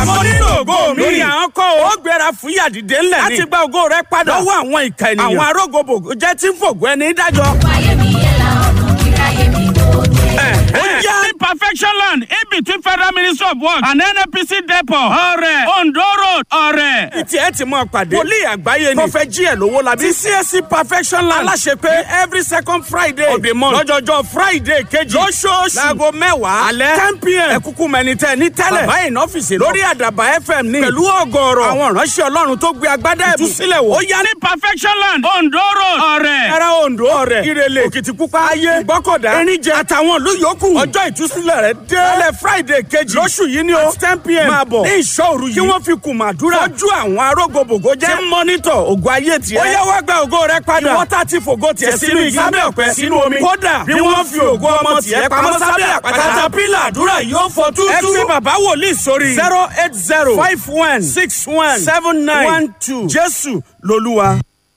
mo nílò ògo mi. lórí àwọn kọ́ ó gbéra fún yàdìdé ńlẹ̀ ni. láti gba ògo rẹ padà. lọ́wọ́ àwọn ìka ènìyàn. àwọn arógòbògò jẹ́ tí ń fògo ẹni dájọ́. ayé mi yẹ la ọ̀nà kíráyé mi tó dé. ó yá in perfection land in between federal ministry of works and nnpc depot ọrẹ ondo road ọrẹ. tí ẹ ti mọ pàdé. wòlíì àgbáyé ni. prọfẹ jíẹ lówó la bí. ti csc perfection land. aláṣẹ pé every second friday of the month. lọ́jọ́jọ́ friday kejì. lóṣooṣù. láago mẹ́wàá. alẹ́ ten pm. ẹ̀kúkú mẹ́ni tẹ́ ní tẹ́lẹ̀. bàbá yìí nọ́fíìsì lọ. lórí àdàbà fm ní. pẹ̀lú ọgọ́rọ̀. àwọn ìránṣẹ́ ọlọ́run tó gbé agbádá ẹ̀bùn sílẹ̀ wò. ó yá ní in perfection land ondo road ọrẹ. ẹ̀rá ondo ọ̀rẹ́ ìrẹ̀lẹ̀ òkìtìpupa ayé ìgbọ́kọ̀dá ẹ̀ríjẹ àtàwọn ìlú yòókù ọjọ́ ìtúsílẹ̀ rẹ̀ dé lálẹ́ friday kejì lóṣù yìí ni o ten pm máa bọ̀ ní ìṣọ́ òru yìí kí wọ́n fi kùn màdúrà fojú àwọn arógbogbògo jẹ́ tí mọ́nítọ̀ ògo ayé tiẹ̀ ó yẹ wá gba ògo rẹ padà ìwọ́n tá ti fògo tiẹ̀ sínú igi sábẹ́ ọ̀pẹ sínú omi kódà bí wọ́n fi ògo ọmọ tiẹ̀ pamọ́ sábẹ́ àpáta katapila àdúrà yóò fọ tútú ẹ fi bàbá wòlíì sórí zero eight zero five one six one seven nine one two jésù lolúwa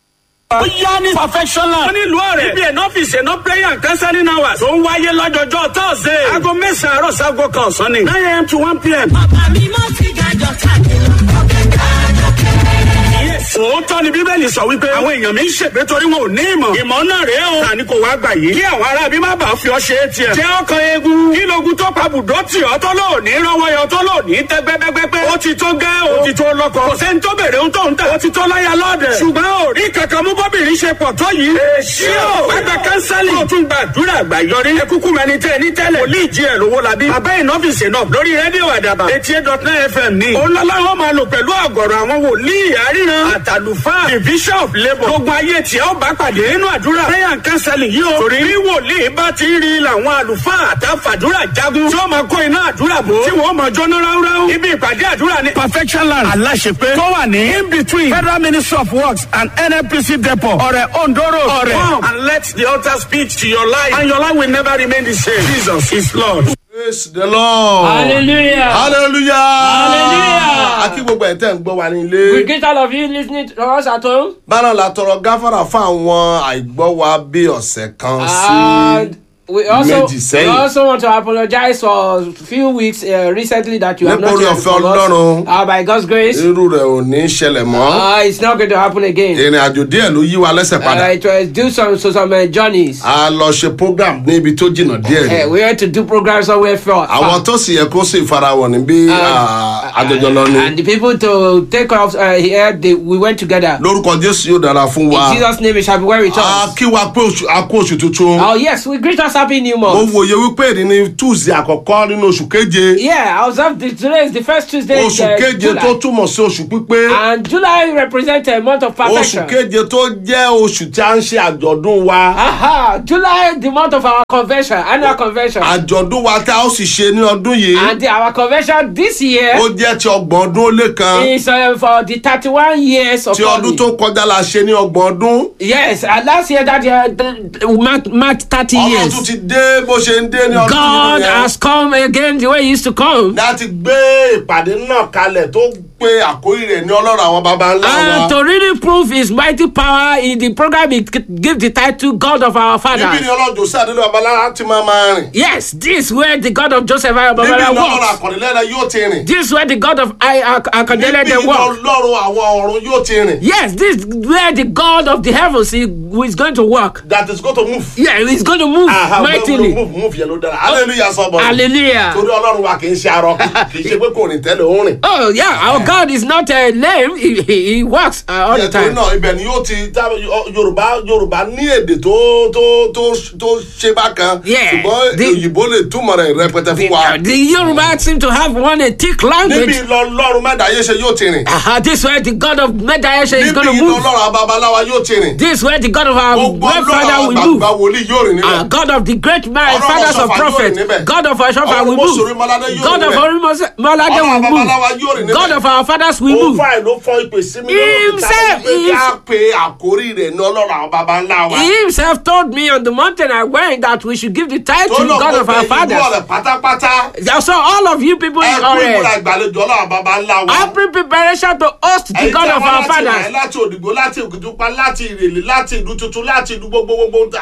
ó yá ní perfection land. wọ́n ní ìlú ọ̀rẹ́. ibi ẹ̀nà ọ́fíìsì ẹ̀nà prayer and counseling hours. tó ń wáyé lọ́jọ́jọ́ thursday. aago mẹ́sàn-án àárọ̀ sago kan ọ̀sán ni. nine am to one pm. bàbá mi mọ́ ti gàjọ káàkiri ọ̀gá gàjọ kẹ́rẹ́. òótọ́ ni bíbélì sọ wípé àwọn èèyàn mi ń ṣègbè torí wọn ò ní ìmọ̀. ìmọ̀ náà rèé o. tani kò wá gbà yìí. kí àwọn ará bí má bàa fi ọ ṣe é tiẹ̀. jẹ́ ọkàn eegun. kí logun tó pa bùdó tì ọ́ tó lò ní rọwọ́ yọ tó lò ní tẹ́ gbẹ́gbẹ́gbẹ́. ó ti tó gẹ́ o. ó ti tó lọ́kọ. kò sẹ́ni tó bèrè ohun tó ń tà. ó ti tó láyà lọ́dẹ̀. ṣùgbọ́n ò rí kankan mú bọ́bìnrin ṣe pọ̀ tó yìí. èsì o. gbàgbà kánsálì. kó o tún gbàdúrà àgbà yọrí. ẹ kúkú mẹni tẹ ní tẹ́lẹ̀. wòlíì jí ẹ̀ lówó labí. bàbá ìnọ́fíìsì náà lórí rédíò àdàbà. eighty eight dot nine fm ní. olólà wọn máa lò pẹ̀lú àgọ̀rọ̀ àwọn wòlíì àríran. àtàlùfáà division of labour. gbogbo ayé tí ó bá pàdé nínú àdúrà. prayer and counseling yìí o. torí bí wòlíì bá ti rí làwọn àlùfáà àtàfàdúrà jagun. tí wọ́n máa kó iná àdúrà bò. tí wọ́n máa jóná ráúráú. ibi ìpàdé àdúrà ni. perfection land aláṣepé. tó wà ní in between federal ministry of works and nnpc depot. ọ̀rẹ́ ondoro ọ̀rẹ́. come and let the altar speak to your life and your life will never remain the same. jesus is lord. praise the lord. Hallelujah. hallelujah. Hallelujah. akí gbogbo ẹ̀ tẹ́ ń gbọ́ wa ní We ilé. greet all of you listening to us at home. bára la tọrọ gáfárà fún àwọn àìgbọ́ wa bí ọ̀sẹ̀ kan And sí we also méjì we sẹ́yìn. also want to apologize for a few weeks uh, recently that you have not Nítorí heard ọ̀fẹ́ from us. Ọlọ́run. Uh, by God's grace, irú rẹ̀ ò ní ṣẹlẹ̀ mọ́. uh, it's not going to happen again. ìrìn àjò díẹ̀ ló yí wa lẹ́sẹ̀ Uh, padà. it was due some so some uh, journeys. a lọ ṣe program ní ibi tó jìnnà díẹ̀ Uh, ni. we had to do programs somewhere far. àwọn far. tó sì yẹ kó sì farawọ̀ níbí àjọjọ lọ ni. And the people to take off uh, here, they, we went together. lórúkọ jésù yóò dára fún wa. In Jesus' name, it shall be well with a us. kí wa pé oṣù- a kú oṣù tuntun. Oh yes, we greet us happy new mo month. wòye wípé èdè ni tuesday àkọ́kọ́ nínú oṣù keje. Yeah, I observed the, today is the first Tuesday in oṣù uh, keje July. tó túmọ̀ sí oṣù pípé. And July represents a month of perfection. oṣù keje tó jẹ́ oṣù tí a ń ṣe àjọ̀dún wa. Aha, July, the month of our convention, annual convention. àjọ̀dún wa tí a ó sì ṣe ní ọdún yìí. And the, our convention this year ó jẹ́ ti ọgbọ̀n ọdún ó lé kan. is uh, for the 31 years of ti ọdún calling. tó kọjá la ṣe ní ọgbọ̀n ọdún. Yes, and last year that year, the, marked, marked 30 ọlọ́run years. tún ti dé bó ṣe ń dé ní ọdún God yìí has come again the way he used to come. láti gbé ìpàdé náà kalẹ̀ tó pé àkórí rẹ̀ ní ọlọ́run àwọn baba ńlá And wa. to really prove his mighty power in the program, he g- give the title God of our níbi fathers. ni ọlọ́run jòsí àdéhùn babalára ti máa máa rìn. Yes, this where the God of Joseph and níbi ni Babala ọlọ́run works. àkànlélẹ́rẹ́ yóò ti rìn. This where the God of I Akandele níbi they ni work. ọlọ́run àwọn ọ̀run yóò ti rìn. Yes, this where the God of the heavens is, is going to work. that is going to move. Yeah, he's going to move Aha, mightily. move move yẹn ló dára hallelujah sọ́bọ̀. Hallelujah. torí ọlọ́run wa kì í ṣe arọ kì í ṣe pé kò rìn tẹ́lẹ̀ ó rìn. Oh yeah, our God is not uh, lame. He, he, he works uh, all the torí time. náà ibẹ̀ ni yóò ti tá- yorùbá yorùbá ní èdè tó tó tó tó ṣe bákan Yeah, ṣùgbọ́n the- òyìnbó lè túmọ̀ rẹ̀ rẹpẹtẹ The, fún wa. uh, the Yoruba seem to have one a thick níbi language. lọ́run mẹ́dàáyé ṣe yóò ti rìn. Uh, this where the God of Medayesha is níbi going to move. lọ́run babaláwa yóò ti rìn. This where the God of our gbogbo great ọlọ́run father will àgbààgbà move. wòlíì yóò rìn Uh, níbẹ̀. God of the great man, Ọlọ́run fathers of Ọ̀ṣọ́fà yóò prophets. rìn níbẹ̀. God of our Shofa Ọlọ́run will Mọ́sọ̀rí Mọ́ládé move. yóò God rìn of níbẹ̀. our Molade Ọlọ́run will babaláwa yóò rìn move. níbẹ̀. God of our fathers will ó move. fà ló fọ ìpè sí mi Himself pé kí is- á pe àkórí rẹ̀ ní ọlọ́run àwọn baba ńlá wa. He himself told me on the mountain I went that we should give the title tó lọ God of pé our ìlú fathers. ọ̀rẹ́ pátápátá. So all of you people ẹ in kú ìmúra Ore, ìgbàlejò ọlọ́run àwọn baba ńlá wa. happy preparation to host the ẹ̀yin God tí a of wá our láti Ìrànlẹ́, fathers. láti òdìgbò láti òkìtúpa láti ìrèlè láti ìlú tuntun láti ìlú gbogbo gbogbo ta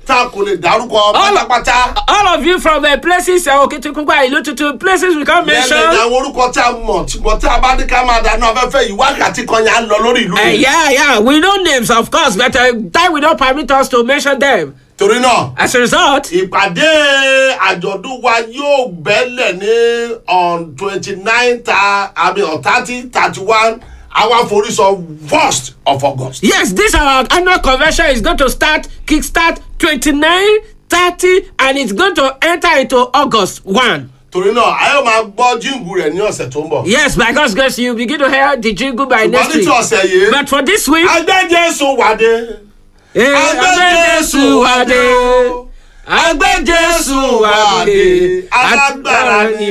tá a kò lè dárúkọ pátápátá. All of you from the places, uh, Okitikunpa, Ilututu, places we can't lẹ́nu mention. àwọn orúkọ tí a mọ̀ ṣùgbọ́n tí a bá ní ká máa dáná afẹ́fẹ́ yìí wákàtí kan yẹn á lọ lórí ìlú Uh, yìí. yeah, yeah, we know names, of course, but uh, time will not permit us to mention them. torí náà As a result, ìpàdé àjọ̀dún wa yóò bẹ́lẹ̀ ní on twenty nine ta àbí on thirty thirty one our forísọ first of august. yes, this our annual convention is going to start, kickstart 29, 30, and it's going to enter into August 1. torí náà a yóò máa gbọ́ jíǹgù rẹ̀ ní ọ̀sẹ̀ tó ń bọ̀. Yes, by God's grace, you begin to hear the jingle by ṣùgbọ́n next ní ti week. ọ̀sẹ̀ yìí But for this week, agbẹ́jẹ́sùn wàdé. eh, agbẹ́jẹ́sùn wàdé. agbẹ́jẹ́sùn wàdé alágbára ni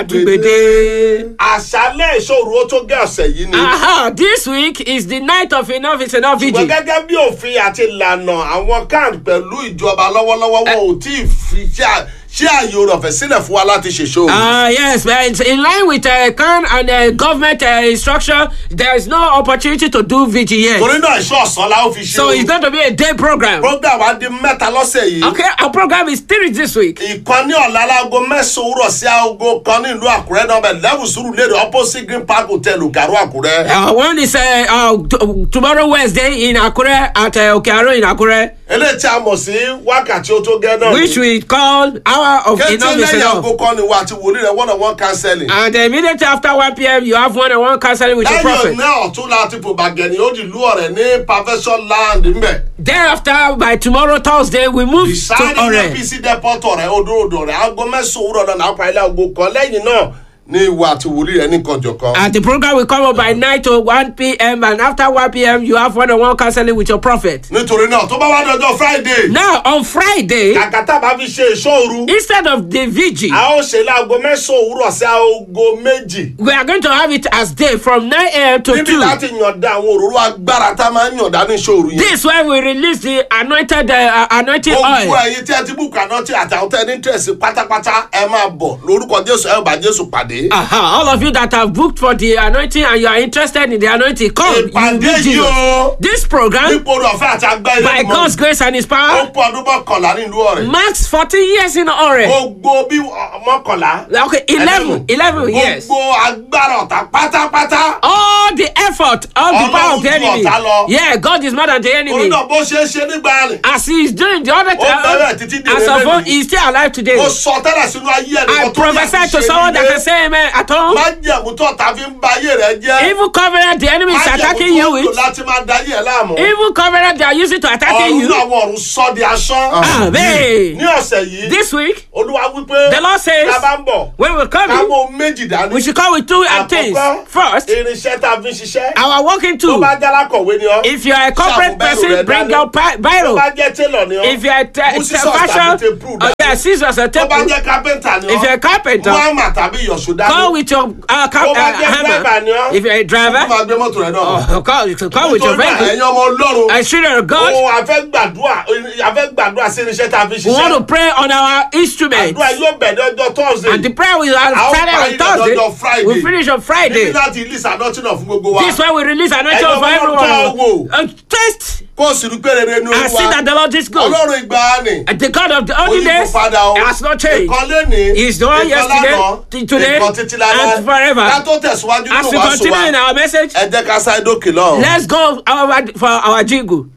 àtúgbèdè. àṣálẹ̀ ìṣòro ó tó gé ọ̀sẹ̀ yìí ni. Aha, this week is the night of enough is enough ṣùgbọ́n vigil. gẹ́gẹ́ bí òfin àti ìlànà àwọn kan pẹ̀lú ìjọba lọ́wọ́lọ́wọ́ wọn ò tí ì fi ṣe à- ṣe àyè oore ọ̀fẹ́ sílẹ̀ fún wa láti ṣèṣó. Ah yes, but it's in line with uh, CAN and uh, government uh, instruction. There is no opportunity to do vigil yet. torí náà iṣẹ́ ọ̀sán la ó fi ṣe So it's going to be a day program. program wa di mẹ́ta lọ́sẹ̀ yìí. Okay, our program is three this week. ìkan ní ọ̀la alágo mẹ́sàn-án òwúrọ̀ sí aago kan ní ìlú àkúrẹ́ nọ́mbà eleven sùúrù lédè opposite green park hotel ògàrú àkúrẹ́. Uh, one is uh, uh, t- tomorrow Wednesday in Akure at uh, Okearo in Akure, eléyìí tí a mọ̀ sí wákàtí ó tó gẹ́ náà which we call Hour of kété Enough is lẹ́yìn Enough. aago kan ni wa àti wòlíì rẹ̀ one on one counseling. And immediately after 1 p.m., you have one on one counseling with your lẹ́yìn prophet. náà ọ̀tún láti fò bàgẹ́ni ó di ìlú ọ̀rẹ́ ní perfection land ńbẹ̀. Thereafter, by tomorrow Thursday, we move to ìsáyẹ̀dì Ore. apc depot ọ̀rẹ́ odòdó rẹ̀ aago mẹ́sàn-án òwúrọ̀ náà náà pa ilé aago kan lẹ́yìn náà ní ìwà àti wòlíì rẹ̀ ní kànjọ̀kan. And the program will come up by 9 to 1 p.m. And after 1 p.m., you have one on one counseling with your prophet. nítorí náà tó bá wá dọjọ́ friday Now, on Friday, kàkà tá a bá fi ṣe ìṣòru instead of the vigil, a ó ṣe láago mẹ́sàn-án òwúrọ̀ sí aago méjì. we are going to have it as day from 9 a.m. to níbi 2. láti yànda àwọn òróró agbára tá a máa ń yànda ní ìṣòru yẹn. This when we release the anointed uh, anointing gbogbo oil. ẹyin tí ẹ ti bú kaná tí àtàwọn tẹ ní tẹ̀sí pátápátá ẹ máa bọ̀ lórúkọ jésù ẹ ò bá jésù pàdé. Aha, all of you that have booked for the anointing and you are interested in the anointing, come. You will ìpàdé meet yìí Jesus. o This program, nípò orí ọ̀fẹ́ àti agbá ilé by ìmọ̀ God's grace and His ó power, pọ̀ ọdún mọ́kànlá nílùú ọ̀rẹ́. marks 40 years in Ore. gbogbo bí ọ- mọ́kànlá. Okay, 11, 11 years. gbogbo agbára ọ̀tá pátápátá. all the effort all the Ọlọ́run power of the ju enemy ọ̀tá lọ. yeah God is more than the orí enemy náà bó ṣe é ṣe nígbà rìn. as he is doing the other bẹ̀rẹ̀ time títí di as of lélẹ́yìn. old he is still alive today ó sọ tẹ́lẹ̀ sínú ayé ẹ̀ I prophesy to someone that can say amen at all má jẹ̀mú tó ọ̀tá fi ń ba ayé rẹ̀ jẹ́. evil covenant the enemy is má attacking jẹ̀mú you tó ń lò with láti máa da ayé ẹ̀ láàmú. evil covenant they are using to attacking ọ̀run you náà àwọn ọ̀run sọ di asán. amen ní ọ̀sẹ̀ yìí this week olúwa wípé The Lord says, ká bá ń bọ̀ when we come ká in mú méjì dání. we should come with two uh, things Àkọ́kọ́, first irinṣẹ́ tá a fi ń ṣiṣẹ́. our working tó tool bá jálá kọ̀wé ni ọ́. if you are a corporate Ṣàmú bírò person rẹ bring dání. your pi- tó biro bá jẹ́ tailor ni ọ́. if you are a te- mú te- scissors tàbí fashion tape oh dání. yeah scissors or tó bá tape jẹ́ carpenter ni ọ́. If you're a carpenter, mú hammer tàbí ìyọ̀ṣó dání. Come with your uh, car, Tó uh, bá jẹ́ driver ni hammer. ọ́. If you're a tó driver, máa gbé mọ́tò rẹ̀ náà. oh, come, come with your Nítorí náà, vehicle. ẹ̀yin ọmọ ọlọ́run. A children of God, Ohun àfẹ́ gbàdúrà àfẹ́ gbàdúrà sí irinṣẹ́ tá a fi we want to ṣiṣẹ́. pray on our instruments. Àdúrà yóò bẹ̀rẹ̀ ọjọ́ Thursday. And the prayer will A ó have started parí on Thursday. lọ́jọ́ Friday. We finish on Níbi Friday. láti release anointing náà fún gbogbo wa. This one we release anointing Ẹ̀yin for ọmọ everyone. ọlọ́run Uh, taste Kó o sì rí pé rere ní and see olúwa. that the Lord is good. Ọlọ́run ìgbàanì. And the God of the olden Oyinbo days padà o. has not changed. Ìkan lénìí. He is the one ìkan yesterday, lánàá, t- today, ìkan títí láéláé. and forever. Ká tó tẹ̀síwájú As nínú we wàásù continue in wa. our message, Ẹ jẹ́ ká sáré dókè lọ́hùn. let's go our, for our jingle.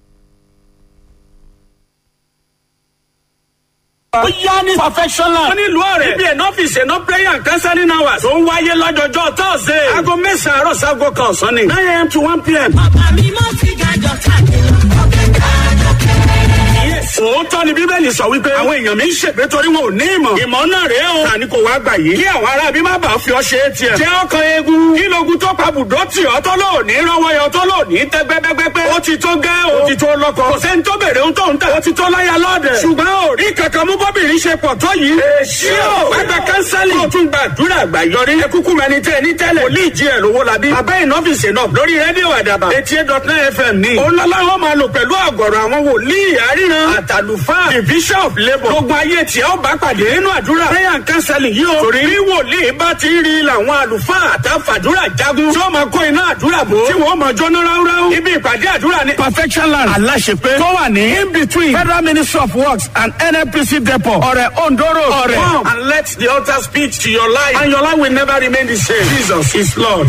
ó yá ní perfectional. wọ́n ní ìlú ọ̀rẹ́. ibi ẹ̀nà ọ́fíìsì ẹ̀nà prayer and counseling hours. tó ń wáyé lọ́jọ́jọ́ thursday. aago mẹ́sàn-án àárọ̀ sago kan ọ̀sán ni. nine am to one pm. Bàbá mi mọ́ sí gàjọ káàkiri. Ọ̀gá gàjọ kẹ́rẹ́. òótọ́ ni bíbélì sọ wípé àwọn èèyàn mi ń ṣègbè torí wọn ò ní ìmọ̀. ìmọ̀ náà rèé o. tani kò wá gbà yìí. kí àwọn ará bí má bàa fi ọ ṣe é tiẹ̀. jẹ́ ọkàn eegun. kí logun tó pa bùdó tì ọ́ tó lò ní rọ́wọ́ yọ tó lò ní tẹ́ gbẹ́gbẹ́gbẹ́. ó ti tó gẹ́ o. ó ti tó lọ́kọ. kò sẹ́ni tó bèrè ohun tó ń tà. ó ti tó láyà lọ́ọ̀dẹ̀. ṣùgbọ́n ò rí kankan mú bọ́bìnrin ṣe pọ̀ tó yìí. èsì o. wẹ́gbẹ́ kánsẹ́lì. ó tún gbàdúrà àgbàyọrí. ẹ kúkú mẹni tẹ ní tẹ́lẹ̀. wòlíì jí ẹ̀ lówó la bí. bàbá ìnọ́fìsì náà lórí rédíò àdàbà. eighty eight dot nine fm ní. òun lọ́lá wọn máa lò pẹ̀lú àgọ̀rọ̀ àwọn wòlíì àríran. àtà àtàlùfáà the bishop labour gbogbo ayé tí ó bá pàdé nínú àdúrà prayer and counseling yìí o torí bí wòlíì bá ti rí làwọn àlùfáà àtàfàdúrà jagun tí ó máa kó iná àdúrà bò tí wọ́n máa jóná ráúráú ibi ìpàdé àdúrà ní perfection land aláṣepé tó wà ní in between federal ministry of works and nnpc depot ọ̀rẹ̀ ondo road ọ̀rẹ̀ come and let the altar speak to your life and your life will never remain the same jesus is lord.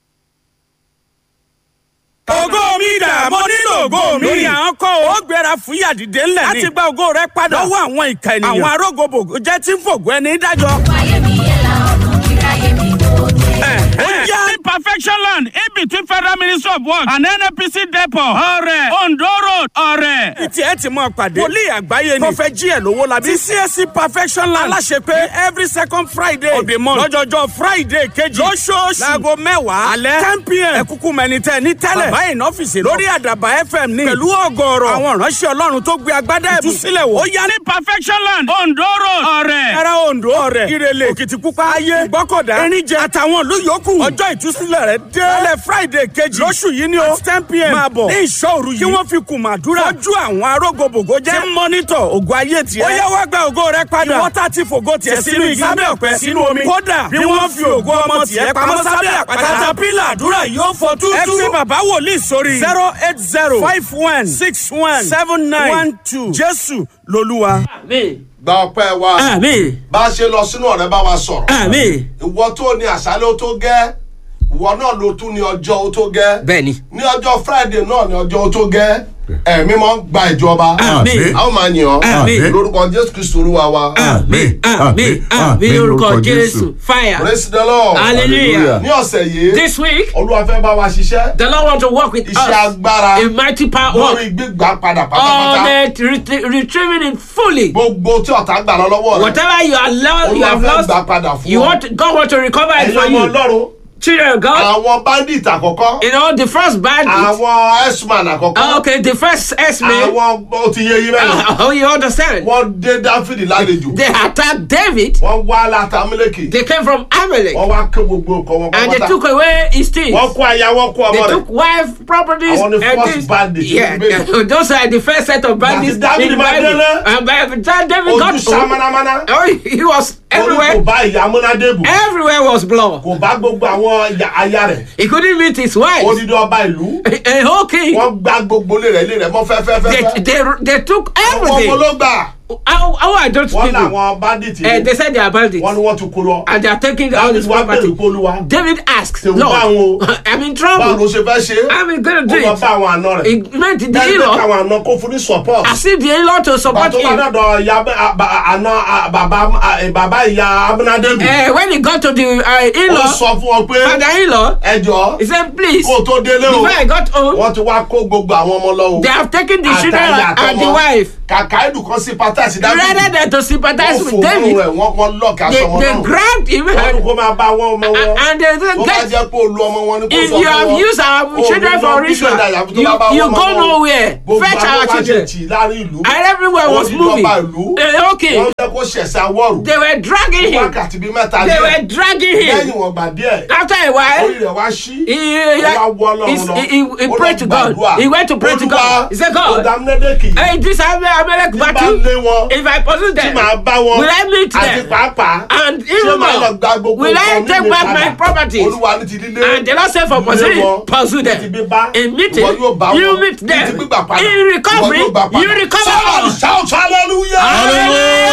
ògo mi dà mo nílò ògo mi. lórí àwọn kọ́ ó gbéra fún yàdìdé ńlẹ̀ ni. láti gba ògo rẹ padà. lọ́wọ́ àwọn ìka ènìyàn. àwọn arógobògo jẹ́ tí ń fògo ẹni dájọ́. ayé mi yẹ la ọ̀nà kíráyé mi tó dé. ó yá in perfection land in between federal ministry of works and nnpc depot ọ̀rẹ̀ ondo road ọ̀rẹ̀. ìtì ẹ ti mọ pàdé. wòlíì àgbáyé ni. tó fẹ́ jí ẹ̀ lówó la bí. ti csc perfection land. aláṣẹ pé every second friday. of the month. lọ́jọ́jọ́ friday kejì. lóṣooṣù. láago mẹ́wàá. alẹ́ ten pm. ẹ kúkú mẹni tẹ ní tẹ́lẹ̀. bàbá yìí nọ́fìsì lọ. lórí àdàbà fm ní. pẹ̀lú ọgọ́rọ̀. àwọn ìránṣẹ́ ọlọ́run tó gbé agbádá ẹ̀bùn. ìtúsílẹ̀ wò. ó yá ní perfection land ondo road ọ̀rẹ̀. ẹ̀rọ ondo ọ̀rẹ̀ ìrẹ̀lẹ̀ òkìtìpupa ayé ìgbọ́kọ̀dá ẹ̀ríjẹ àtàwọn ìlú yòókù ọjọ́ ìtúsílẹ̀ rẹ̀ dé lálẹ́ friday kejì lóṣù yìí ni o ten pm máa bọ̀ ní ìṣọ́ọ̀rù yìí kí wọ́n fi kùn màdúrà fojú àwọn arógobògo jẹ́ tí mọ́nítọ̀ ògo ayé tiẹ̀ ó yẹ wá gba ògo rẹ padà ìwọ́n tá ti fògo tiẹ̀ sínú igi sábẹ́ ọ̀pẹ sínú omi kódà bí wọ́n fi ògo ọmọ tiẹ̀ pamọ́ sábẹ́ àpáta katapila àdúrà yóò fọ tútú ẹ fi bàbá wòlíì sórí zero eight zero five one six one seven nine one two jésù lolúwa. Àmín. gba ọpẹ́ wa Àmín. bá a ṣe lọ sínú ọ̀rẹ́ bá wa sọ̀rọ̀ Àmín. ìwọ tó ní àṣálẹ́ ó tó gẹ́ ìwọ náà ló tún ní ọjọ́ ó tó gẹ́ Bẹ́ẹ̀ni. ní ọjọ́ friday náà ní ọjọ́ ó tó gẹ́ ẹ̀mí mọ́ gba ìjọba Àmín. a ó máa yàn ọ́ Àmín. lórúkọ jésù kristu olúwa wa Àmín. Àmín. Àmín lórúkọ Jésù. Fire. praise the lord Hallelujah. ní ọ̀sẹ̀ yìí This week, olúwa fẹ́ bá wa ṣiṣẹ́ the Lord want to work with iṣẹ́ us. agbára A mighty power lórí work. gbígbà padà On pátápátá it, ret- retrieving it fully. gbogbo tí ọ̀tá gbà lọ lọ́wọ́ rẹ̀ Whatever you are lo- you olúwa have fẹ́ lost, gbà padà fún you ọ want God want to recover it ẹ̀yin for ọmọ you. ọlọ́run Children of God, àwọn bandit àkọ́kọ́ you know the first bandit. àwọn x-man àkọ́kọ́ Okay, the first S-man. àwọn ó ti yé yín mẹ́rin Oh, you understand? wọ́n dé dáfídì lálejò They attacked David. wọ́n wá látàmúlẹ́kì They came from Amalek. wọ́n wá ké gbogbo nǹkan wọn And they pátá took away his things. wọ́n kó aya wọ́n kó They ọmọ rẹ̀ took wife properties Àwọn ni and first things. bandits Yeah, in the yeah, those are the first set of bandits That is in the David Bible. Mandela. And by the time David ojú got home, sámánámáná oh, he was orí kò everywhere. bá ìyá múnádébù Everywhere was blood. kò bá gbogbo àwọn ìyá- aya rẹ̀ He couldn't meet his wife. odidi ọba ìlú A, a whole king. wọ́n gbá gbogbo ilé rẹ̀ ilé rẹ̀ mọ́ They, fẹ́fẹ́fẹ́fẹ́ they, they took ọmọ ọmọ everything. ló gbà How, how are those wọ́n people? làwọn bandit Uh, yìí they said they are bandits. wọ́n ní wọ́n ti kó lọ And they are taking all David this wá bèrè property. pé olúwa David asked, Tèmi Lord, bá wọn o. I'm in báwo trouble. ló ṣe fẹ́ ṣe é I'm going to ó do lọ it. bá àwọn àna rẹ̀ He meant the lẹ́yìn pé in-law. káwọn àna kó fún ní support I see the in-law to support pàtó bá him. dọ̀dọ̀ ìyá bẹ́- a- ba- àna a- bàbá a- bàbá ìyá abúnádébù Uh, when he got to the uh, ó in-law, sọ fún ọ pé father-in-law, ẹjọ́ he said, please, kó o tó délé o before I got home, wọ́n ti wá kó gbogbo àwọn ọmọ lọ o they have taken the children Àtàyà and the àtọmọ. wife. kàkà ìdù kan sí pátásì Rather dábìlì than to sympathize wọ́n with fò mọ́rùn David, rẹ̀ wọ́n wọ́n lọ́ọ̀kì they, aṣọ ọmọ they náà grabbed him wọ́n ní and, kó máa bá wọn ọmọ wọn and they said, tó bá get, jẹ́ pé olú ọmọ wọn ni kó if sọ you fún have wọn used our Ó children ní for lọ ritual, bílíọ̀nù àyàfi tó you, bá bá you wọn go ọmọ wọn. nowhere. gbogbo Fetch àwọn our wá ṣe children. tì láàrin ìlú And everywhere was Ó ní moving. lọ́ba ìlú. Uh, okay, wọ́n jẹ́ kó ṣẹ̀ṣẹ̀ awọ́rù they were dragging him. wákàtí bíi mẹ́ta They díẹ̀ were dragging lẹ́yìn him. wọn gbà díẹ̀ After a while, orí rẹ̀ wá sí he, ó wá wọ́ ọlọ́run he, lọ he, he Ó lọ prayed to God. gbàdúrà. He went to pray to God. He said, God, ọ̀dàmúnédèkì hey, this Amalek bá battle, lé wọn if I pursue tí them, màá bá wọn will I meet àti them? pàápàá And ṣé even màá lọ more, gba gbogbo will I nǹkan take nílé back padà? my properties? olúwa ní ti lílé And the Lord said for Ilé pursuing, wọn, pursue ní ti them. bíbá, In meeting, ìwọ yóò bá you wọn. meet Ní them. ti gbígbà padà, In recovery, ìwọ yóò gbà padà. you recover Somebody all. shout hallelujah.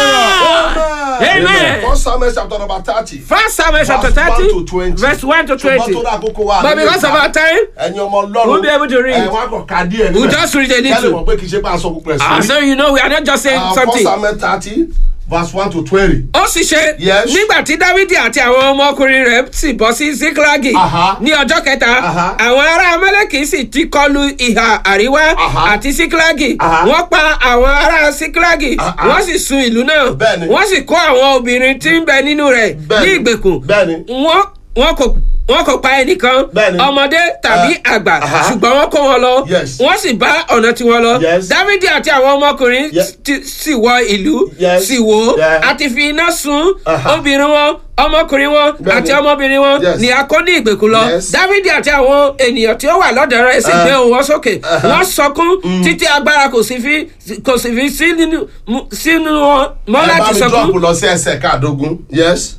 Amen. Amen. First Samuel chapter number thirty. First Samuel chapter Verse 1 to 30, 20. verse 1 to ṣùgbọ́n 20. tó dá àkókò wa But nílé because of ìka. our time, ẹ̀yin ọmọ ọlọ́run We'll be able to read. ẹ̀ wọ́n á kàn ká díẹ̀ we'll níbẹ̀. just read a kẹ́lẹ́ little. mọ̀ pé kì í ṣe pé aṣọ púpọ̀ Ah, ẹ̀sìn. so you know, we are not just saying First something. Samuel thirty verse one to twenty. ó sì ṣe Yes. nígbà tí dávidi àti àwọn ọmọkùnrin rẹ̀ sì bọ́ sí síklágì Aha. ní ọjọ́ kẹta Aha. àwọn ará amẹ́lẹ́kì sì ti kọlu ìhà àríwá Aha. àti síklágì Aha. wọ́n pa àwọn ará síklágì Aha. wọ́n sì sun ìlú náà Bẹ́ẹ̀ni. wọ́n sì kó àwọn obìnrin tí ń bẹ nínú rẹ̀ ní Bẹ́ẹ̀ni. ìgbèkùn Bẹ́ẹ̀ni. wọ́n wọn kò wọn kò pa ẹnìkan Bẹ́ẹ̀ni. ọmọdé tàbí Ah, àgbà aha. ṣùgbọ́n wọn kó wọn lọ Yes. wọ́n sì bá ọ̀nà tiwọn lọ Yes. dávidi àti àwọn ọmọkùnrin Yes. ti- sì wọ ìlú Yes. sì wò ó Yeah. àti fi iná sun Aha. obìnrin wọn ọmọkùnrin wọn Bẹ́ẹ̀ni. àti ọmọbìnrin wọn Yes. ni a kó ní ìgbèkùn lọ Yes. dávidi àti àwọn ènìyàn tí ó wà lọ́dọ̀ rẹ̀ sì Ah. gbé ohùn wọn sókè Aha. wọ́n sọkún títí agbára kò sì fi kò sì fi sí nínú mú- sínú wọn mọ́ ẹ bá láti mi sọkún drop lọ sí ẹsẹ̀ káàdógún yes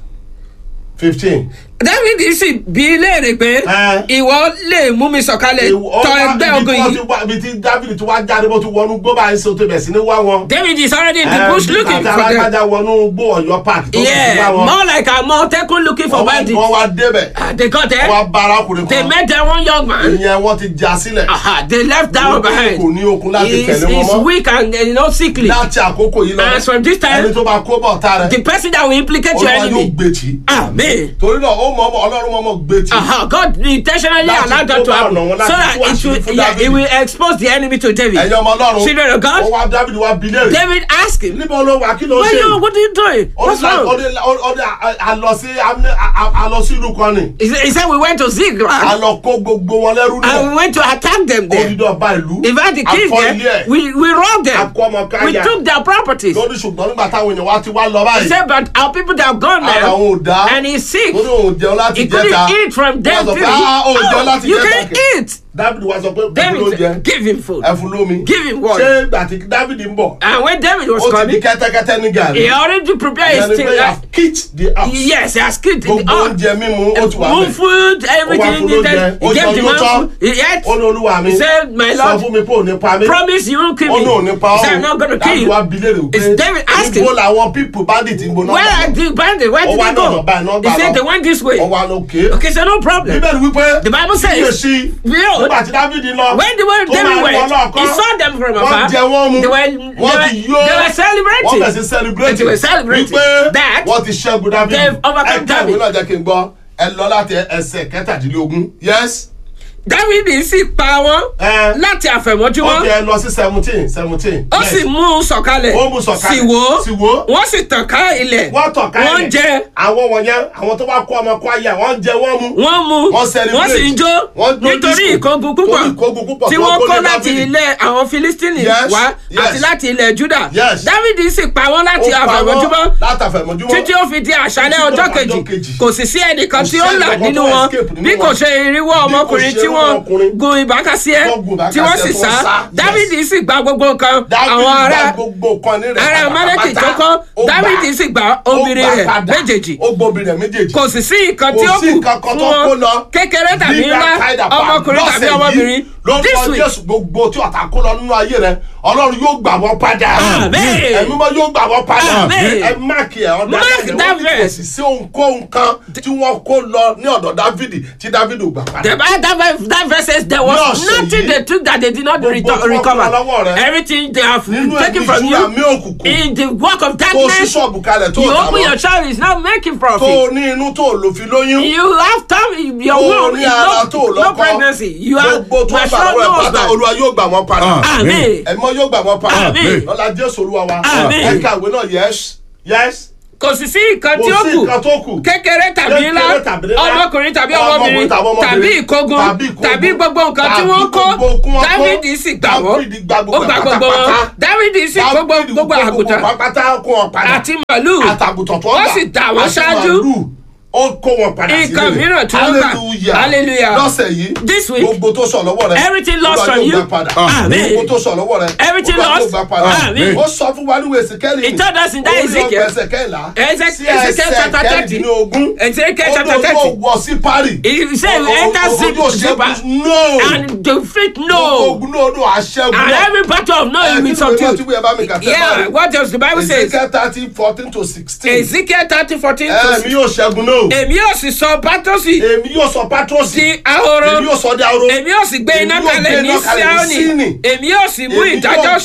fifteen. dávidi sì bí léèrè pé Eh. ìwọ lè mú mi sọ̀kalẹ̀ tọ ẹgbẹ́ ogun yìí ibi tí david ti wá jáde bó ti wọnú gbó báyìí ṣe tó bẹ̀ sí ní wá wọn. david is already in the bush looking àti for them alágbájá wọnú gbó ọ̀yọ́ park tó ti wá yeah wọn. more like a motekun looking for wọ́n wá- bandits wọ́n wá débẹ̀ Ah, they got wọ́n there wá bá arákùnrin they kan met that one young man ìyẹn wọ́n ti já sílẹ̀. Aha, they left that one Wọ́n ní behind kò ní okun láti he is tẹ̀lé wọn is mọ́. weak and uh, you know sickly láti àkókò yìí lọ As from this time, ẹni tó bá kó bọ̀ tá the rẹ̀ person that will implicate your olúwa yóò enemy gbé tì í. amen. torí náà ó mọ̀ ọ́ ọlọ́run mọ̀ mọ̀ gbé tì í. Aha, God intentionally Láti allowed that kó to bá happen ọ̀nà wọn so láti that tú it àṣírí will, fún yeah, Dáfídì. it will expose the enemy to David. ẹ̀yin ọmọ ọlọ́run Children of God. ó wá david wá bi léèrè. David asked him, níbo ló wà kí ló Where ṣe you, what are you doing? What's wrong? ọdẹ ọdẹ àlọ sí àlọ sí ìlú kan ni He said, he said we went to Ziklag àlọ kó gbogbo wọn lẹ́rú and náà we went to attack them there. odidi ọba ìlú In fact, the king akọ there, ilé ẹ̀ we, we robbed them. akọ ọmọ We káyà took their properties. lórí ṣùgbọ́n nígbà táwọn èèyàn wá ti wá lọ He báyìí said, but our people that have gone ara now, òun ò dá and he's sick. lórí òun jẹun láti He jẹta couldn't eat from them. Wọ́n sọ till pé, he- "Ah, ò jẹun Oh, láti you jẹta can kẹ̀." eat. david wá sọ pé ẹfun David ló jẹ said, give him food. ẹfun lómi Give him water. ṣé ìgbà tí david ń bọ̀ And when David was ó ti di coming, kẹ́tẹ́kẹ́tẹ́ ní gàrí he already prepared ìyẹn his ni thing. pé Like, have kicked the house yes, he has killed gbogbo the oh, oúnjẹ mímu ó ti wà Moon bẹ́ẹ̀. food, ó wá everything fún he lóúnjẹ needed. ó He gave jẹun the yóò man tán food. He ate. ó ní olúwa mi He said, my sọ Lord, fún mi pé ò ní pa mí promise you won't kill ó ní ò me. ní pa He ọ́ said, I'm not going to kill Dávid wá you. bi léèrè pé It's David asking. níbo làwọn pípù bandit ń gbóná Where are the bandits? Where Ó did wá they ní ọ̀nà go? báyìí náà He gbà said lọ. they went this way. ó wá lókè Okay, so no problem. bíbélì wípé The Bible says, kíyèsí Behold, nígbà tí dávidi lọ when the way tó David máa rí wọn went, lọ́ọ̀kan, he saw them from wọ́n afar. jẹ wọ́n mu They were, wọ́n they ti were, yó they were wọ́n celebrating. bẹ̀ sí celebrate They were celebrating wípé that wọ́n ti ṣẹ́gun dávidi they've overcome ẹ ká ìwé David. náà jẹ́ kí n gbọ́ ẹ lọ láti ẹsẹ̀ kẹtàdínlógún yes David sì pa wọ́n Eh. láti ó àfẹ̀mọ́júmọ́. jẹ́ lọ sí seventeen seventeen ó sì mú un sọ̀kalẹ̀ Ó mú sọ̀kalẹ̀. sì wò Sì wò. wọ́n sì tàn ká ilẹ̀ wọ́n tọ̀ ká wọ́n ilẹ̀. jẹ àwọn wọ̀nyẹn àwọn tó bá kó ọmọ kó ayé wọ́n jẹ wọ́n mu wọ́n mu Wọ́n celebrate. wọ́n sì ń jó Wọ́n jó nítorí disco. ìkógun púpọ̀ Torí ìkógun púpọ̀ tí tí wọ́n wọ́n kó kó lé láti Dáfídì. ilẹ̀ àwọn filistini Yes, wá yes. àti láti ilẹ̀ juda Yes. dávidi sì pa wọ́n láti Ó pa wọ́n àfẹ̀mọ́júmọ́ látàfẹ̀mọ́júmọ́ títí ó fi di àṣálẹ́ Títí ọjọ́ dọ̀pọ̀ kejì ọjọ́ kejì. kò sì sí ẹnìkan Kò tí sí ó là ẹnìkan nínú tó wọn escape nínú bí kò wọn. ṣe irinwó Bí kò ọmọkùnrin ṣe tí irú wọ́n ọmọkùnrin. gun ìbákasíẹ́ Wọ́n gun tí wọ́n sì ìbákasíẹ́ tó sá ń sá. dávidi sì gba gbogbo nǹkan Dáfídì àwọn ará gba gbogbo nǹkan ní rẹ̀ ara amaleki pátápátá. tó kọ́ Ó gbà. dávidi sì gba obìnrin Ó gbà rẹ̀ padà. méjèèjì ó gbọ́ obìnrin rẹ̀ méjèèjì kò sì sí nǹkan tí ó kò sí kù nǹkan kan fún tó kó wọn lọ kékeré tàbí Leave ńlá that kind of ọmọkùnrin bad tàbí lọ́sẹ̀ ọmọbìnrin yìí. lórúkọ this week jésù gbogbo tí ọ̀tá kó lọ nínú ayé rẹ ọlọ́run yóò gbà wọ́n padà Amen. ẹ̀mí mọ́ yóò gbà wọ́n padà Amen. ẹ máàkì ẹ̀ ọ̀dà Mark ẹ̀ that wọ́n ní kò verse. sì sí ohunkóhun kan tí wọ́n kó lọ ní ọ̀dọ̀ dávidi tí dávidi ò gbà padà. the bible that verse that verse says there was Ní ọ̀sẹ̀ nothing yìí, they took that they did not gbogbo return, tí wọ́n recover kó lọ́wọ́ rẹ, everything they have nínú taken ẹ̀mí from ìṣúra mi you òkùnkùn in the work of tó sí darkness ṣọ́ọ̀bù kalẹ̀ tó you tà open your mọ́ child is not making tó profit ní inú tó lò fi lóyún you have time your tó womb ní is ara no, tó no lọ́kọ́ pregnancy you are gbogbo tó you are bá sure lọ́wọ́ ẹ̀ no pátá husband olúwa yóò gbà wọ́n padà. amen ẹ̀mọ́ yóò gbà wọ́n padà Amen. lọ́la jésù olúwa wa Amen. ẹ̀ka ìwé náà yes yes kò sì sí nǹkan kò tí ó sí kù nǹkan tó kù kékeré tàbí ńlá Kékeré tàbí ńlá, ọmọkùnrin tàbí ọmọkùnrin ọmọbìnrin tàbí ọmọbìnrin, tàbí ìkógun tàbí ìkógun, tàbí gbogbo nǹkan tí tàbí wọ́n kó gbogbo kí wọ́n kó, dávidi sì gbà wọ́n Dáfídì gba gbogbo ó gba ẹ̀ gbogbo wọn pátápátá. dávidi sì kó Dáfídì gbogbo kó àgùntàn pátá kó wọn padà àti màlúù àtàgùtàn tó ó gbà sì dà wọ́n àti ṣáájú. màlúù, ó kó wọn padà sílẹ̀ Nǹkan mìíràn tí wọ́n gbà. hallelujah Hallelujah. lọ́sẹ̀ yìí This week, gbogbo tó sọ lọ́wọ́ rẹ everything lost Olúwa from yóò you. gbà padà Amen. gbogbo tó sọ lọ́wọ́ rẹ Everything Olúwa yóò lost. gbà padà Amen. ó sọ fún wa níwèé Èsíkẹ́lì He told us in that orí Ezekiel. ọgbà ẹsẹ̀ kẹ́ńlá Ezek- sí Ezekiel ẹsẹ̀ chapter thirty. kẹ́rìndínlógún Ezekiel ó chapter ní thirty. ó wọ sí Párì He said, Ó- ó- enter ó- Zip- ó- ó- Ziba. no and defeat Gbogbo no ogun náà ló àṣẹgun and náà every battle of no Ẹ, will kí be ni ìwé náà tí subdued wíyẹn bá mi kà tẹ́ yeah báyìí? what does the bible say Ezekiel thirty fourteen to sixteen ezekiel thirty fourteen to ẹ̀mí yóò ṣẹ́gun náà èmi yóò sì sọ bátọ́sì èmi yóò sọ pátrọ́sì di ahoro èmi yóò sọ di ahoro èmi yóò sì gbé iná Èmi yóò kalẹ̀ gbé ní iná kalẹ̀ ní síáónì Síónì. èmi yóò sì mú Èmi ìdájọ́ yóò- ṣẹ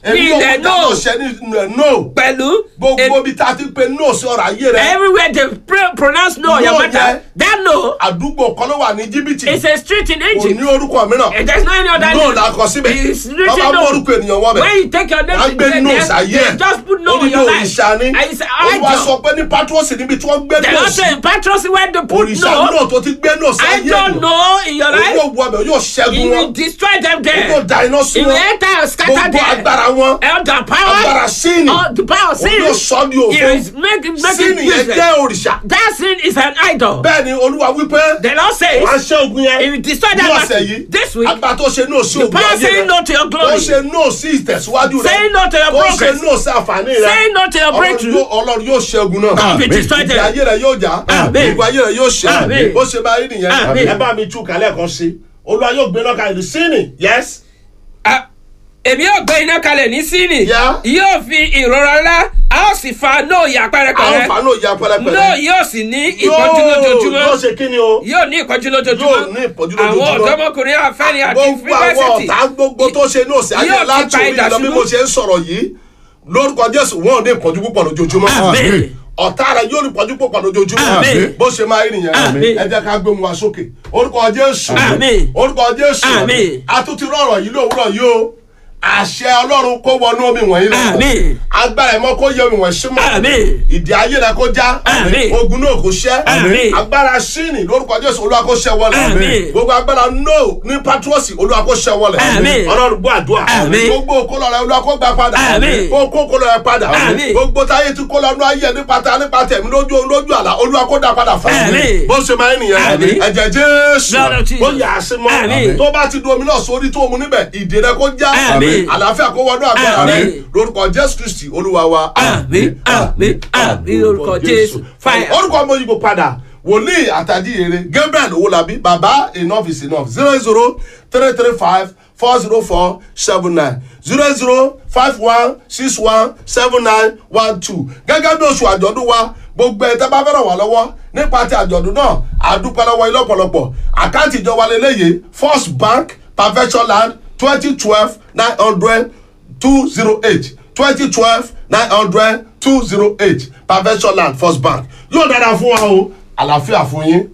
èmi In ò the mọ dáná no. ṣẹ ní ẹ̀ no pẹ̀lú gbogbo em- ibi tá a ti pe no sí ọ̀rọ̀ ayé rẹ everywhere they pr pronounce no on your No matter yẹ. that no àdúgbò kan ló wà ní jìbìtì is a street in kò Egypt ní orúkọ mìíràn and there is no any other no name la kọ síbẹ̀ it's wọ́n written bá mú no orúkọ ènìyàn wọ́n bẹ̀ when you take your name wọ́n á to gbé there no they sáyé they just put no in onídìí your life òrìṣà ni and it's olúwa sọ idol pé ní patrosi níbi tí wọ́n gbé they no don sí say in patros where they put òrìṣà no náà tó ti gbé no sáyé I don't know in your òun life yóò wọ ọbẹ̀ yóò he ṣẹ́gun will wọn destroy them òun there yóò da iná sí he will wọn enter and scatter gbogbo them agbára wọn and the power agbára síìnì oh the power of òun yóò sin sọ di he òfin is making making síìnì yẹn useless jẹ́ òrìṣà that sin is an idol bẹ́ẹ̀ ni olúwa wípé the Lord says wọ́n á ṣẹ́ ogun yẹn he will destroy ní that ọ̀sẹ̀ battle yìí this week agbára tó ṣe no sí the ògùn power ayé saying rẹ no to your tó glory ṣe no sí ìtẹ̀síwájú rẹ saying no to your tó ṣe progress no sí àǹfààní rẹ saying no to your Ọlọ́run breakthrough yóò- ọlọ́run yóò ṣẹ́gun náà be destroyed ìgbé them ayé rẹ yóò já Àmín. ìgbé ayé rẹ yóò ṣe Àmín. bó ṣe máa rí nìyẹn Àmín. ẹ bá mi tú kálẹ̀ kan sí olúwa yóò gbé náà kalẹ̀ sí ni yes Ah, èmi yóò gbé iná kalẹ̀ ní síìnì Yeah. yóò fi ìrora ńlá a ó sì fa nóò yà àwọn pẹ́rẹpẹ́rẹ fàánù ìyá pẹlẹpẹlẹ nóò yóò sì ní ìpọ́njú yóò lójoojúmọ́ ṣe kí ni o yóò ní ìpọ́njú Yóò ní lójoojúmọ́ ìpọ́njú àwọn lójoojúmọ́. ọ̀dọ́mọkùnrin àfẹ́ni àti gbogbo àwọn fífẹ́sìtì ọ̀tá gbogbo tó ṣe ní òsì ayé Yóò ti láti pa orí idà lọ bí ṣubú. mo ṣe ń sọ̀rọ̀ yìí lórúkọ jésù wọn ò ní ìpọ́njú púpọ̀ lójoojúmọ́ Àmín. ọ̀tá rẹ yóò ní ìpọ́njú púpọ̀ lójoojúmọ́ Àmín. bó ṣe máa rí nìyẹn Àmín. ẹ jẹ́ ká gbé mu wá sókè orúkọ jésù Àmín. orúkọ jésù Àmín. àtúntì rọrọ yìí lówùrọ̀ yìí o àṣẹ ọlọ́run kó wọnú omi wọ̀nyí lọ Àmín. agbára ẹ̀mọ́ kó yẹ omi wọ̀nyí símọ́ Àmín. ìdí ayé rẹ kó já Àmín. ogun náà kó ṣẹ́ Àmín. agbára síìnì lórúkọ jésù olúwa kó ṣẹ́ wọlé Àmín. gbogbo agbára no ní patrosi olúwa kó ṣẹ́ wọlé Àmín. ọlọ́run gbọ́ àdúrà Àmín. gbogbo kólọ rẹ olúwa kó gbà padà Àmín. kó kó kólọ rẹ padà Àmín. gbogbo táyé ti kólọ nú ayé nípa ta nípa tẹ̀mí lójú lójú àlá olúwa kó dá padà fún Àmín. bó ṣe máa ń nìyẹn Àmín. ẹ̀jẹ̀ jésù Blood of Jesus. ó yà á sí mọ́ Àmín. tó bá ti du omi náà sórí tó mu níbẹ̀ ìdè rẹ kó já Àmín. àlàáfíà kó wọnú àgbàrá rẹ Àmín. lórúkọ jésù kristi olúwa wa àmì àmì àmì orúkọ jésù fire. orúkọ ọmọ yìí kò padà wòlíì àtàdíyèrè gabriel owolabi baba enough is enough zero zero three three five four zero four seven nine zero zero five one six one seven nine one two gẹ́gẹ́ bí oṣù àjọ̀dún wa gbogbo ẹ̀ tẹ́ bá fẹ́ràn wá lọ́wọ́ nípa ti àjọ̀dún náà àdúpẹ́ lọ́wọ́ ilé ọ̀pọ̀lọpọ̀ àkáǹtì ìjọba lélẹ́yìí first bank perfection land twenty twelve nine hundred two zero eight twenty twelve nine hundred two zero eight perfection land first bank yóò dára fún wa o àlàáfíà fún yín.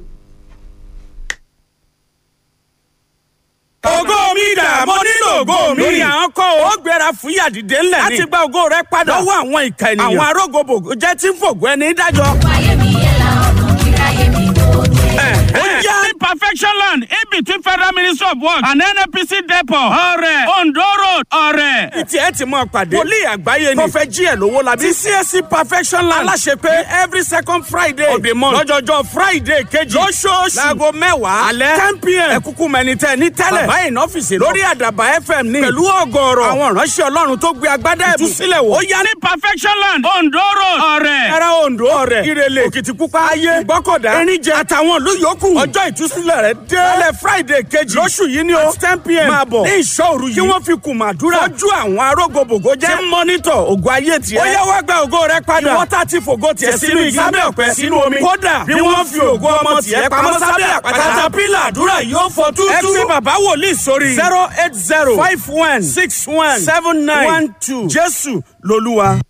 ògo mi dà mo nílò ògo mi. lórí àwọn kọ́ ó gbéra fún yàdìdé ńlẹ̀ ni. láti gba ògo rẹ padà. lọ́wọ́ àwọn ìka ènìyàn. àwọn arógòbògò jẹ́ tí ń fògùn ẹni dájọ́. Ayé mi yẹ la ọ̀nà kíráyé mi kò dé. ó yá. ní perfection land in between federal ministry of works and nnpc depot ọrẹ ondo road ọrẹ. ìtì ẹ ti mọ pàdé. wòlíì àgbáyé ni. tó fẹ́ jí ẹ̀ lówó la bí. ti csc perfection land. aláṣẹ pé every second friday of the month. lọ́jọ́jọ́ friday kejì. lóṣooṣù. láago mẹ́wàá. alẹ́ ten pm. ẹ kúkú mẹni tẹ ní tẹ́lẹ̀. bàbá yìí nọ́fìsì lọ. lórí àdàbà fm ní. pẹ̀lú ọgọ́rọ̀. àwọn ìránṣẹ́ ọlọ́run tó gbé agbádá ẹ̀bùn. ìtúsílẹ̀ wò. ó yá ní perfection land ondo road ọrẹ. ẹ̀rọ ondo ọrẹ. ìrẹ̀lẹ̀ òkìtìpupa ayé. ìgbọ́kọ̀dá. erinjẹ àtàwọn ìlú yòókù. ọjọ́ ìtúsílẹ̀ rẹ̀ dé. lálẹ́ friday kejì. lóṣù yìí ni o. ten pm. máa bọ̀ ní ìṣọ́ òru yìí. kí wọ́n fi kùn màdúrà. fọ́jú àwọn arógòbògò jẹ́. tí mọ́nítọ̀ ògùn ayé tiẹ̀. ó yá wá gba ògo rẹ padà. ìwọ́n tá ti fògo tiẹ̀ sínú igi. sábẹ́ ọ̀pẹ sínú omi. kódà bí wọ́n fi ògo ọmọ tiẹ̀ pamọ́ sábẹ́ àpáta. katapila àdúrà yóò fọ tútú. ẹ fi bàbá wòlíì sórí. zero eight zero five one six one seven nine one two jésù lolúwa.